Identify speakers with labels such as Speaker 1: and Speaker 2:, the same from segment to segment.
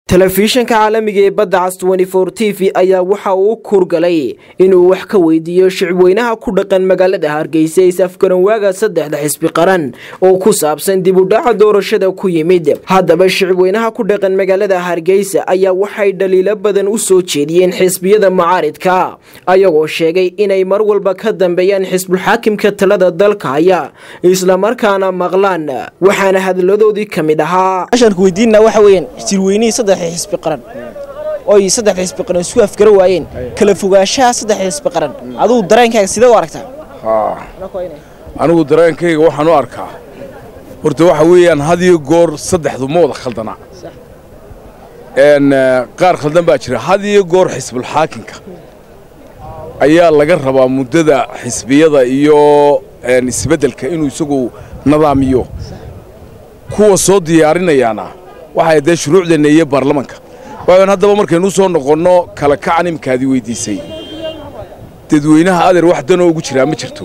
Speaker 1: telefishanka caalamiga ee badda cas t v ayaa waxa uu u kuurgalay inuu wax ka weydiiyo shicibweynaha ku dhaqan magaalada hargeysa ee safgaranwaaga saddexda xisbi qaran oo ku saabsan dib u dhaca doorashada ku yimid haddaba shicibweynaha ku dhaqan magaalada hargeysa ayaa waxay dhaliilo badan u soo jeediyeen xisbiyada mucaaridka ayagoo sheegay inay mar walba ka dambeeyaan xisbulxaakimka talada dalka haya islamarkaana maqlaan waxaana hadaladoodii ka mid ahaa
Speaker 2: xisbi qaran oy saddexda xisbi qaran isku afgara waayeen kala fogaanshaha saddexda xisbi qaran adugu dareenkaaga sidee u aragtaa
Speaker 3: anigu dareenkayga waxaan u arkaa horta waxa weeyaan had iyo goor saddexdu ma wada khaldana qaar khaldan baa jira had iyo goor xisbulxaakinka ayaa laga rabaa muddada xisbiyada iyo isbeddelka inuu isagu nidaamiyo kuwa soo diyaarinayaana waxay dee shuruucdeenna iyo baarlamanka waayan haddaba markaynu soo noqonno kala kacan imkaadi weyddiisay dadweynaha adeer wax danoo ugu jiraa ma jirto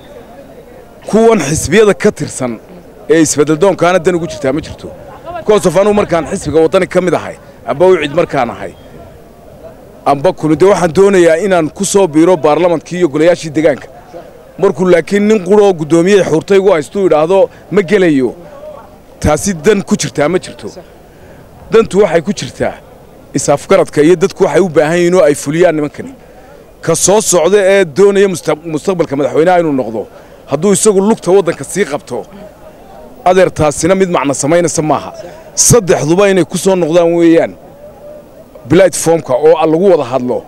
Speaker 3: kuwan xisbiyada ka tirsan ee isbeddeldoonkaana dan ugu jirtaa ma jirto bikoosof anugu markaan xisbiga waddani ka mid ahay amba u cid markaan ahay amba kunu dee waxaan doonayaa inaan ku soo biiro baarlamankii iyo golayaashii degaanka markuu laakiin nin quroo guddoomiyey xuurtaygu haystuu idhaahdo ma gelayo taasi dan ku jirtaa ma jirto dantu waxay ku jirtaa is-afgaradka iyo dadku waxay u baahan yihiin oo ay fuliyaan nimankani ka soo socda ee doonaya mustaqbalka madaxweynaha inuu noqdo hadduu isagu lugta waddanka sii qabto adeer taasina mid macno samaynaysa maaha saddexduba inay ku soo noqdaan weeyaan platformka oo lagu wada hadlo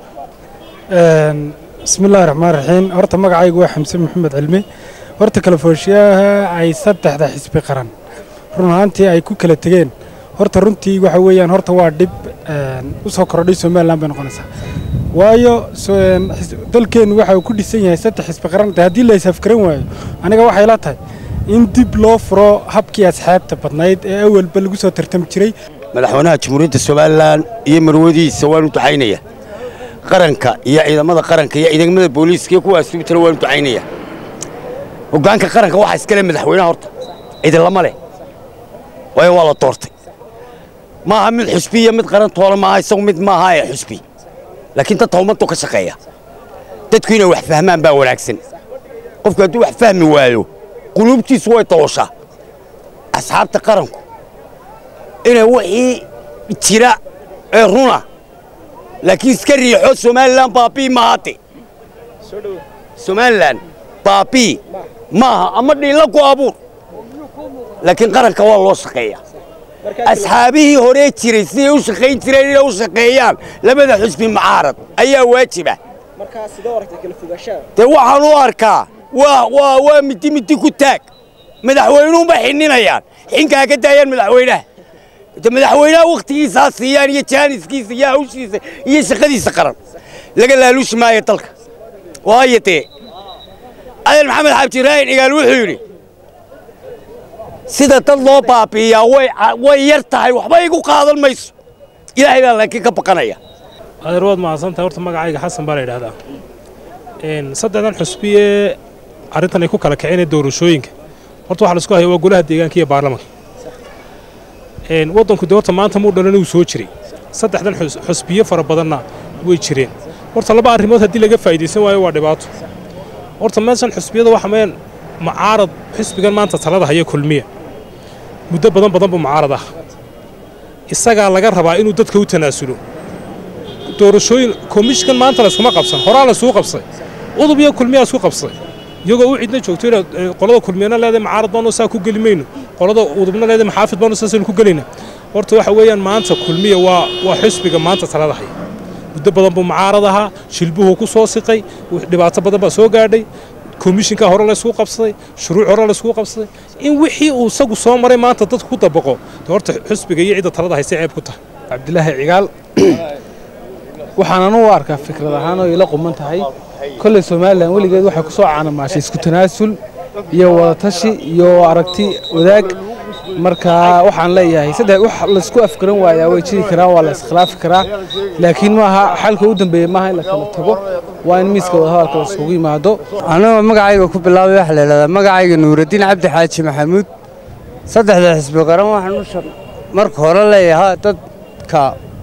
Speaker 4: bismillahi raxmaan raxiim horta magacaygu waa xamse maxamed cilmi horta kala fooshiyaha ay saddexda xisbi qaran run ahaantii ay ku kala tegeen horta runtii waxa weeyaan horta waa dhib u soo kordhay somalilan bay noqonaysaa waayo dalkeennu waxa uu ku dhisan yahay saddex xisbi qaran haddii la isafgaran waayo aniga waxay la tahay in dib loo furo habkii asxaabta badnayd ee awalba lagu soo tartami jiray
Speaker 5: madaxweynaha jamhuuriyadda somalilan iyo marwadihiisa waanu ducaynaya qaranka iyo ciidamada qaranka iyo ciidamada booliiska iyo kuwa asluubtana waanu ducaynaya hoggaanka qaranka waxaa iskale madaxweynaha horta cidilama leh waayo waa la doortay maaha mid xusbi iyo mid qaran toole maaha isagu mid maaha ee xusbi laakiin dadka ummaddu ka shaqeeya dadku inay wax fahmaan baa wanaagsan qofku hadduu wax fahmi waayo quluubtiisu way dooshaa asxaabta qaranku inay wixii jira ee runa laakiin iska riixo somalilan baabii mahaate somalilan baabii maaha ama dhiilla ku abuur laakiin qaranka waa loo shaqeeyaa asxaabihii horee jiray siday u shaqayn jireen inay u shaqeeyaan labada xusbi mucaarad ayaa waajiba dee waxaan u arkaa waa midi midi ku taag madaxweynuunba xinninayaan xinkaa ka daayaan madaxweynaha madaxweynaha wakhtigiisaa siiyaan iyo jaaniskiisa iyo hawshiisa iyo shaqadiisa qaran laga laaluushi maayo dalka waayo dee adan maxamed xabdiraahin igaal wuxuu yidhi sida dad loo baabi'iyaa way yar tahay waxba igu qaadan mayso ilaahay baa laakiin ka baqanaya
Speaker 6: adeer waad mahadsantahay horta magacayga xasan baa la yidhahdaa saddexdan xusbiyee arrintan ay ku kala kaceen ee doorashooyinka horta waxa laisku haya waa golaha deegaanka iyo baarlamanka waddanku dee horta maanta muu dhalan uu soo jiray saddexdan xusbiyo fara badanna way jireen horta laba arrimood haddii laga faa'iidaysan waayo waa dhibaato horta meeshan xusbiyada waxa meen mucaarad xisbigan maanta talada haya kulmiya muddo badan badan buu mucaarad ah isagaa laga rabaa inuu dadka u tanaasulo doorashooyin komishkan maanta layskuma qabsan horaa laysuu qabsay udub iyo kulmiyaa isku qabsay iyagoo u cidna joogto inaad qolada kulmiyana leedahay mucaarad baanu saa ku geli mayno qolada udubna leedahay maxaafid baanu saasaynu ku gelayna horta waxa weeyaan maanta kulmiya waa waa xisbiga maanta talada haya muddo badan buu mucaarad ahaa shilbuhuu ku soo siqay dhibaato badan baa soo gaadhay komishinka hore laysku qabsaday shuruuc hore laysku qabsaday in wixii uu isagu soo maray maanta dadku ku dabaqo de horta xusbiga iyo cidda talada hayse ceeb ku tahay
Speaker 4: cabdilaahi cigaal waxaan anu u arkaa fikrad ahaan oo ila quman tahay kolley somalilan weligeed waxay ku soo caanamaashay isku tanaasul iyo wadatashi iyo aragti wadaag marka waxaan leeyahay saddex wax laysku afgaran waayaa way jiri karaan waa la iskhilaafi karaa laakiin maaha xalka u dambeeya maaha in la kala tago waa in miiska wadahadalka la isugu yimaado
Speaker 7: anigoo magacayga ku bilaabay waxa la yidhahdaa magacayga nuuraddiin cabdi xaaji maxamuud saddexda xisbi qaran waxaan u marka hore leeyahay dadka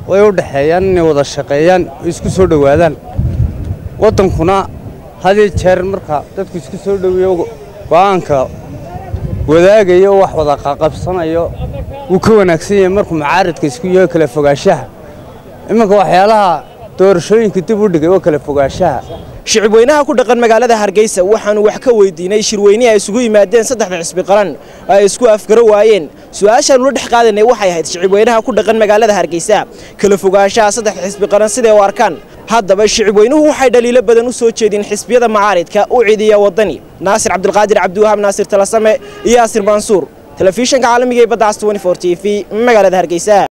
Speaker 7: way u dhexeeyaan inay wada shaqeeyaan oo isku soo dhowaadaan waddankuna hadiyo jeer marka dadku isku soo dhoweeyo go'aanka wadaagayo oo wax wada qaqabsanayo wuu ka wanaagsan yahay markuu macaaridka isku yaho kala fogaanshaha iminka waxyaalaha doorashooyinka dib u dhigay oo kala fogaanshaha
Speaker 2: shicibweynaha ku dhaqan magaalada hargeysa waxaanu wax ka weydiinay shirweyne ay isugu yimaadeen saddexda xisbi qaran oo ay isku afgaro waayeen su-aashaanu la dhex qaadanay waxay ahayd shicibweynaha ku dhaqan magaalada hargeysa kala fogaanshaha saddexda xisbi qaran siday u arkaan haddaba shicibweynuhu waxay dhaliilo badan u soo jeedeen xisbiyada macaaridka u ciidiya waddani naasir cabdulqaadir cabdiwahaab naasir talasame iyo yaasir mansuur telefishinka caalamiga ee badda cas t v magaalada hargeysa